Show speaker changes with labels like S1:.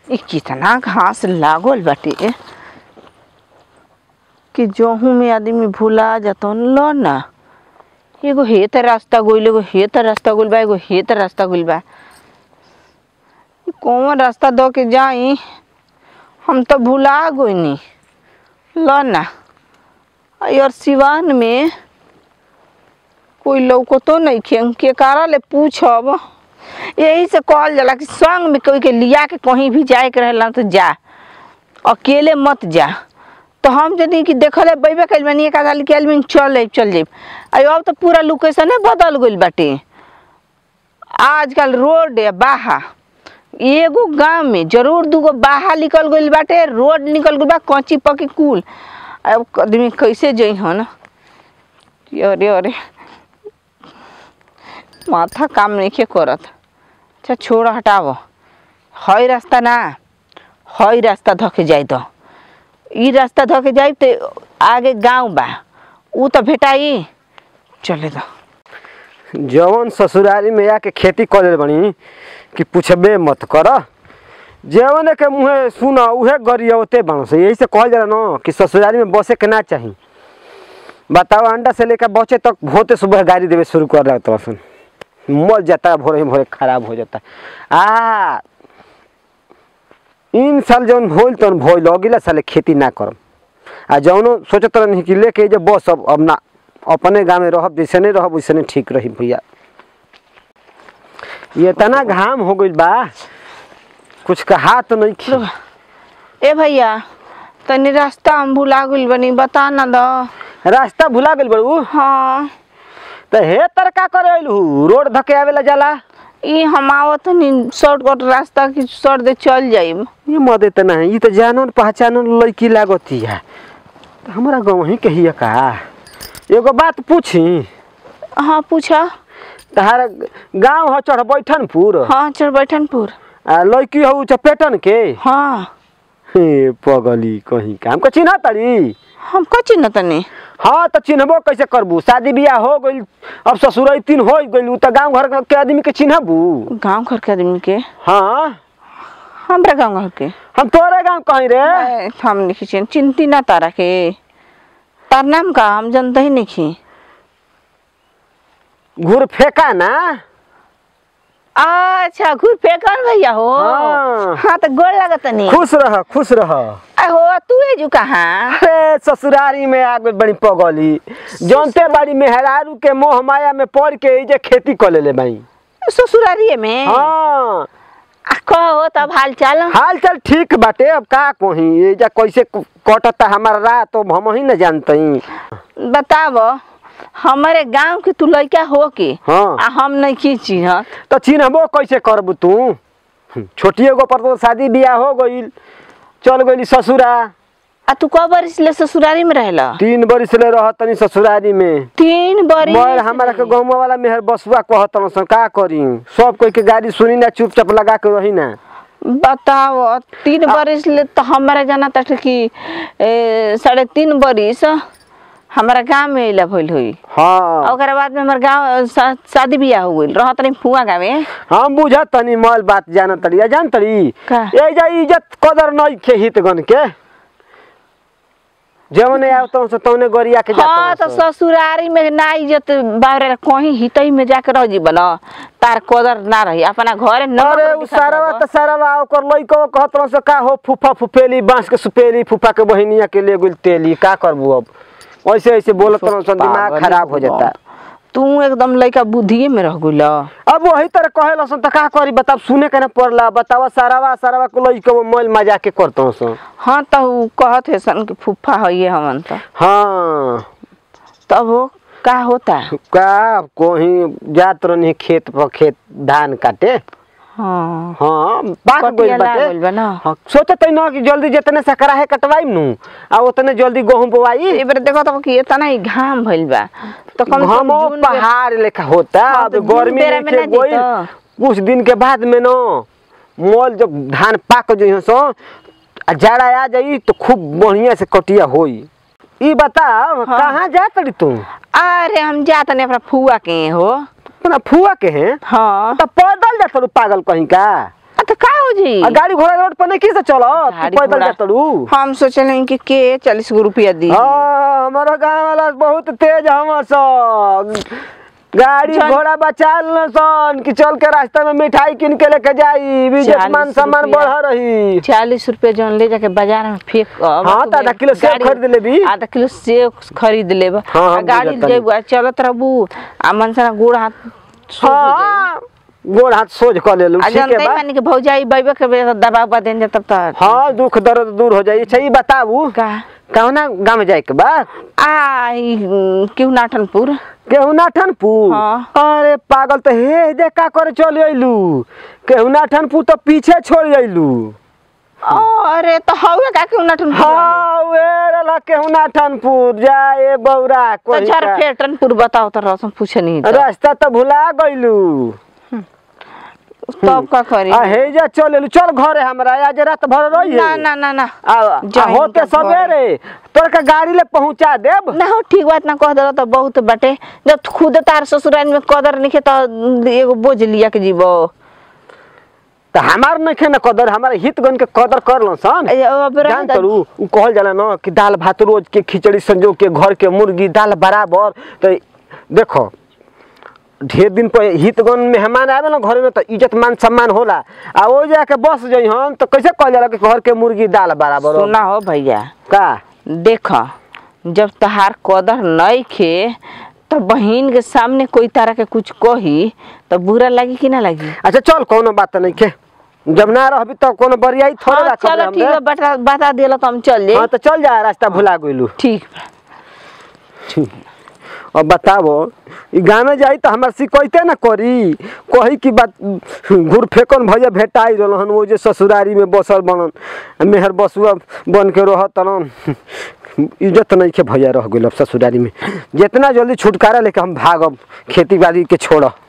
S1: इ कितना घास लागल बाटे कि जोहू में आदमी भुला जातो लो ना एगो हे त रास्ता गइल एगो हे त रास्ता गइल बा एगो हे त रास्ता गइल बा इ कौन रास्ता दो के जाई हम तो भुला गइनी लो ना और सिवान में कोई लौकतो नहीं खे के कारा ले पूछब यही से कहल जाला कि संग में कोई के लिया के कहीं भी जाए के रहेला तो जा अकेले मत जा तो हम जदी कि देखले बैबे कइल बानी एक आदमी के आदमी चल जाइब चल जाइब आ अब तो पूरा लोकेशन बदल गइल बाटे आजकल रोड है बाहा एगो गांव में जरूर दूगो बाहा निकल गइल बाटे रोड निकल गइल बा कच्ची पक्की कुल अब आदमी कैसे जई हन अरे अरे माथा काम नहीं करत अच्छा छोड़ हटाव हई रास्ता ना हई रास्ता धके जाई तो ई रास्ता धके जाई तो आगे गांव बा ऊ तो भेटाई चले दो
S2: जवन ससुरारी में आके खेती करे बनी कि पूछबे मत कर जवन के मुँहे सुन उहे गरियवते बन से यही से कहल जाला न कि ससुरारी में बसे के ना चाही बताओ अंडा से लेकर बचे तक भोते सुबह गाड़ी देवे शुरू कर रहा तो सुन मर जाता है भोरे ही भोरे खराब हो जाता है आ इन साल जौन भोल तौन भोल अगिला साले खेती ना करम आ जौनो सोचत रहनी कि लेके जे बस अब अब ना अपने गाँव में रहब जैसे नहीं रहब वैसे नहीं ठीक रही भैया ये इतना घाम हो गइल बा कुछ कहा तो नहीं खी
S1: ए भैया तनी रास्ता हम भुला गइल बनी बता ना दो
S2: रास्ता भुला गइल बड़ू
S1: हाँ
S2: तो हे तरका करे अइलू रोड धके आवेला जाला
S1: ई हम आवत नी शॉर्टकट रास्ता की सर दे चल जाइब
S2: ये मदे त नहीं ये तो जानन पहचानन लड़की लागती है तो हमारा गाँव ही कहिए का एगो बात पूछी
S1: हाँ पूछा
S2: तहार गाँव हो चढ़ बैठनपुर
S1: हाँ चल बैठनपुर
S2: आ लड़की हो चपेटन के
S1: हाँ
S2: हे पगली कहीं काम का चिन्ह तड़ी
S1: हम कची न तनी
S2: हाँ तो चिन्हबो कैसे करबू शादी बियाह हो गइल अब ससुराई तीन हो गइल तो गांव घर के आदमी के चिन्हबू
S1: गांव घर के आदमी के
S2: हाँ
S1: हमरा गांव घर के
S2: हम तोरे गांव कहीं रे
S1: ए, हम नहीं चिन चिंती ना तारा के तार नाम का हम जानते ही नहीं
S2: घूर फेंका ना
S1: अच्छा घूर फेंकन भैया हो
S2: हाँ।
S1: हाँ तो गोड़ लगत नहीं
S2: खुश रह खुश रह
S1: हो तू है जो कहाँ
S2: अरे ससुरारी में आ गई बड़ी पगली जानते बड़ी मेहरारू के मोह माया में पड़ के ई जे खेती कर लेले भाई
S1: ससुरारिये में
S2: हाँ
S1: आ, कहो तब हाल चाल
S2: हाल चाल ठीक बाटे अब का कही ये जा कैसे कटता हमारा रात तो हम ही न जानते
S1: बताव हमारे गांव के तू लड़का हो के
S2: हाँ
S1: आ हम नहीं की चिन्हत
S2: तो चिन्हबो कैसे करबू तू छोटी एगो पर तो शादी बियाह हो गईल चल गई ससुरा
S1: आ तू कब बरिस ले ससुरारी में रहेला
S2: तीन बरिस ले रह तनी ससुरारी में
S1: तीन बरिस
S2: मर हमारा के गाँव वाला मेहर बसुआ कहतन सन का करी सब कोई के गाड़ी सुनी ना चुपचाप लगा के रही ना
S1: बताओ तीन बरिस ले तो हमारा जाना तक कि ए, साढ़े तीन बरिस हमारा गांव में इला भइल हुई
S2: हाँ
S1: ओकरा बाद में हमार गांव शा, शादी बियाह हो गइल रहत रही फुआ गाँव में
S2: हम बुझत तनी मल बात जान तड़ी या जान तड़ी
S1: का?
S2: ए जा इज्जत कदर नहीं खे हित गन के जवने आवत से तौने गरिया के
S1: हाँ तो
S2: जात
S1: ससुरारी में ना इज्जत बाहर कहीं हितई में जाके रह जी बना तार कदर ना रही अपना घरे न
S2: अरे उ सारावा त सारावा ओकर लइको कहत से का हो फूफा फुफेली बांस के सुपेली फूफा के बहिनिया के ले गुल तेली का करबू अब ऐसे ऐसे बोलत रहन सन दिमाग
S1: पागल
S2: खराब हो जाता
S1: तू एकदम लइका बुद्धिए में रह गइल
S2: अब वही तरह कहे सन त का करी बताब सुने के ना पड़ला बतावा सारावा सारावा को लइको मोल मजा के करत सन
S1: हाँ तो उ कहत है सन कि फुफ्फा है हमन तो
S2: हाँ
S1: तब वो का होता
S2: का कोही जात रहनी खेत पर खेत धान काटे
S1: हाँ
S2: हाँ पाक
S1: कटिया
S2: गइल बाटे
S1: लागल बा ना।
S2: हाँ, सोचत है ना कि जल्दी जितने सकरा है कटवाई नु आ उतने जल्दी गेहूं बोवाई
S1: ए बेर देखो तो कि इतना ही घाम भइल बा तो कम से कम
S2: घमो
S1: जून में-
S2: पहाड़ लेखा होता
S1: हाँ,
S2: अब
S1: तो जून
S2: गर्मी
S1: बेरा में
S2: नहीं
S1: ना
S2: गइल
S1: जीतो।
S2: कुछ दिन के बाद में न मोल जब धान पाक जो सो आ जाड़ा आ जाई तो खूब बढ़िया से कटिया होई ई बताओ
S1: हाँ।
S2: कहाँ जा तड़ी तू
S1: अरे हम जात नहीं अपना फुआ के हो
S2: अपना फुआ के हैं
S1: हाँ
S2: तो पैदल जा तड़ू पागल कहीं का
S1: आ तो का हो जी
S2: आ गाड़ी घोड़ा रोड पर नहीं किसे चलो
S1: गाड़ी
S2: तू पैदल
S1: घोड़ा।
S2: जा तड़ू
S1: हम सोचले कि के चालीस गो रुपया दी
S2: हाँ हमारा गाँव वाला बहुत तेज हम सन गाड़ी
S1: चल।
S2: घोड़ा बचा ल सन कि चल के रास्ता में मिठाई किन के लेके जाई इज्जत मान
S1: चालीस
S2: सम्मान
S1: रुपया।
S2: बढ़ रही
S1: चालीस रुपया जौन ले जाके बाजार में फेंक
S2: हाँ, तो आधा किलो सेब खरीद लेबी।
S1: आधा किलो सेब खरीद लेब
S2: हाँ,
S1: आ
S2: हम
S1: गाड़ी
S2: बुझत
S1: जेबू आ चलत रहबू आ मनसना गोड़ हाथ सोझ हो जाई।
S2: हाँ गोड़ हाथ सोझ कर ले लू
S1: आ
S2: ठीक है
S1: जानते
S2: बा
S1: मानी के भौजाई बैबे के बे दबाव बा देन तब तक
S2: हाँ दुख दर्द दूर हो जाई अच्छा ये बताबू
S1: का
S2: कौना गाँव में जाए के बा
S1: आ ई, क्यों नाटनपुर
S2: केहुना ठनपुर
S1: हाँ।
S2: अरे पागल तो हे देख का करे चल अइलू केहुना ठनपुर तो पीछे छोड़ अइलू
S1: अरे तो हवे का क्यों नाटनपुर
S2: हाँ वे रला केहुना ठनपुर जाए बौरा
S1: तो
S2: कोई
S1: झर
S2: का।
S1: फेटनपुर बताओ तो रसम पूछे नहीं तो।
S2: रास्ता तो भुला गइलू
S1: तब का करी
S2: आ हे जा चल अइलू चल घरे हमरा आज रात भर रही
S1: ना ना ना ना
S2: आ, आ
S1: जाई
S2: होते
S1: तो घरे।
S2: सवेरे तोर का गाड़ी ले पहुंचा देब
S1: ना हो ठीक बात ना कह दे तो बहुत बाटे जब खुद तार ससुराल में कदर नहीं तो एगो बोझ लिया के जीवो
S2: तो हमार नहीं न कदर हमारे हितगन के कदर कर लो सन
S1: ए, अब रह
S2: जान
S1: द-
S2: तरू उ कहल जाला न कि दाल भात रोज के खिचड़ी संजो के घर के मुर्गी दाल बराबर तो देखो ढेर दिन पर हितगन मेहमान आवे ना घर में तो इज्जत मान सम्मान होला आ वो जाके बस जाई हम तो कैसे कहल जाला कि घर के मुर्गी दाल बराबर हो?
S1: सुना हो भैया
S2: का
S1: देख जब तहार कदर नहीं खे तो बहन के सामने कोई तरह के कुछ कही तो बुरा लगी कि ना लगी
S2: अच्छा चल कोनो बात नहीं के जब ना रहबी तो कोनो बरियाई थोड़े
S1: हाँ
S2: रखब
S1: चलो ठीक है
S2: हमने
S1: बता बता दिला तो हम चल
S2: हाँ
S1: जाए
S2: तो चल जा रास्ता भुला गइलू
S1: ठीक बा।
S2: और बताबो ई गाँव में जाई तो हमार शिकैते ना करी कही की बात घुर फेकन भैया भेटाई रहन वो जे ससुरारी में बसल बनन मेहर बसुआ बन के रह तन इज्जत नहीं के भैया रह गइल अब ससुरारी में जितना जल्दी छुटकारा लेके हम भागब खेती बाड़ी के छोड़